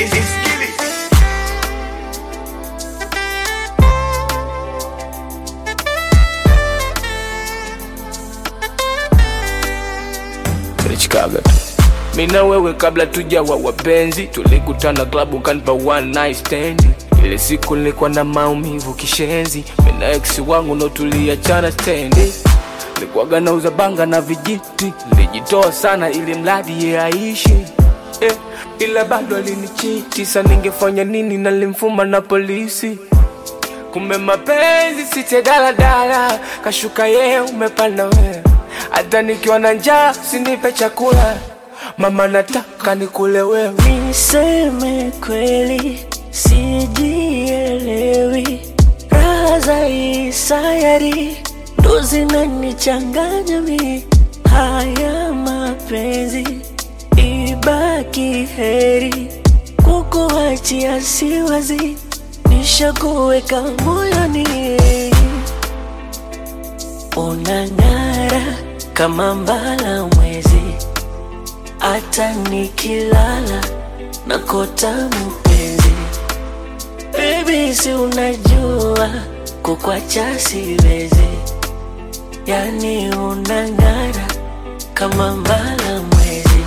Isikili. Chicago tu. Mimi na wewe kabla tujawa wapenzi, tulikutana klabu kanipa one night stand. Ile siku nilikuwa na maumivu kishenzi, mimi na ex wangu ndo tuliachana stendi. Nilikuwaga nauza banga na vijiti, nilijitoa sana ili mradi ye aishi eh, ila bado alinichiti. Sa ningefanya nini? Nalimfuma na polisi Kumbe mapenzi site daladala, kashuka ye umepanda wewe. Hata nikiwa na njaa sinipe chakula, mama nataka nikule wewe. Niseme kweli, sijielewi. Raha za hii sayari ndo zinanichanganya mi. Haya mapenzi ibaki heri, kukuachia siwazi, nishakuweka moyoni. Unang'ara kama mbala mwezi hata nikilala nakota mpenzi. Baby, si unajua kukwacha siwezi, yani unang'ara kama mbala mwezi,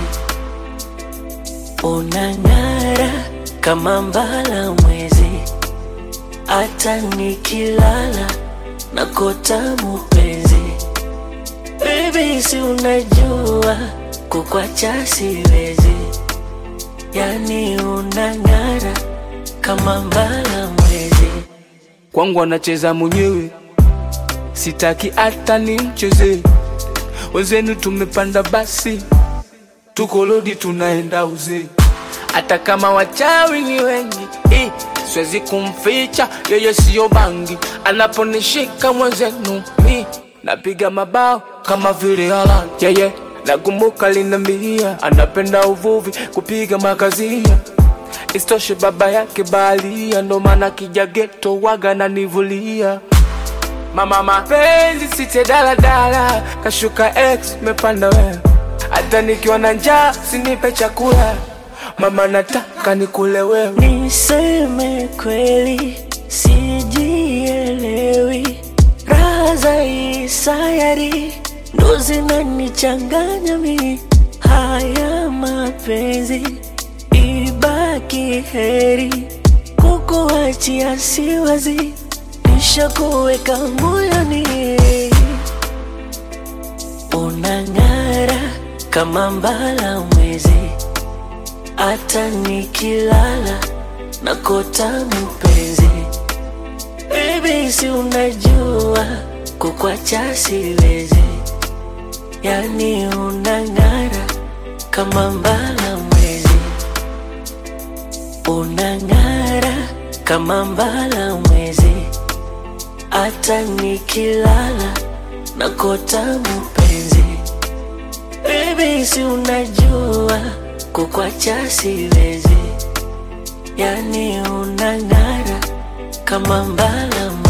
unang'ara kama mbala mwezi, hata nikilala nakota mpenzi. Baby, si unajua kukwacha siwezi, yani unang'ara kama mbala mwezi. Kwangu anacheza mwenyewe, sitaki hata nimcheze. Wenzenu tumepanda basi, tuko lodi tunaenda uzee. Hata kama wachawi ni wengi eh, siwezi kumficha yeye, siyo bangi. Anaponishika mwenzenu mi napiga mabao kama vile Haaland yeye nakumbuka linambia anapenda uvuvi kupiga makazia Istoshe baba yake baharia, ndo maana kija geto waga nanivulia. Mama mapenzi site daladala, kashuka ex mepanda wewe. Hata nikiwa na njaa sinipe chakula, mama nataka nikule wewe. Niseme kweli, sijielewi. Raha za hii sayari ndo zinanichanganya mi. Haya mapenzi ibaki heri, kukuachia siwazi, nishakuweka moyoni. Unang'ara kama mbala mwezi, hata nikilala nakota mpenzi. Baby, si unajua kukwacha siwezi, yani unang'ara kama mbala mwezi, unang'ara kama mbala mwezi, hata nikilala nakota mpenzi. Baby, si unajua kukwacha siwezi, yani unang'ara kama mbala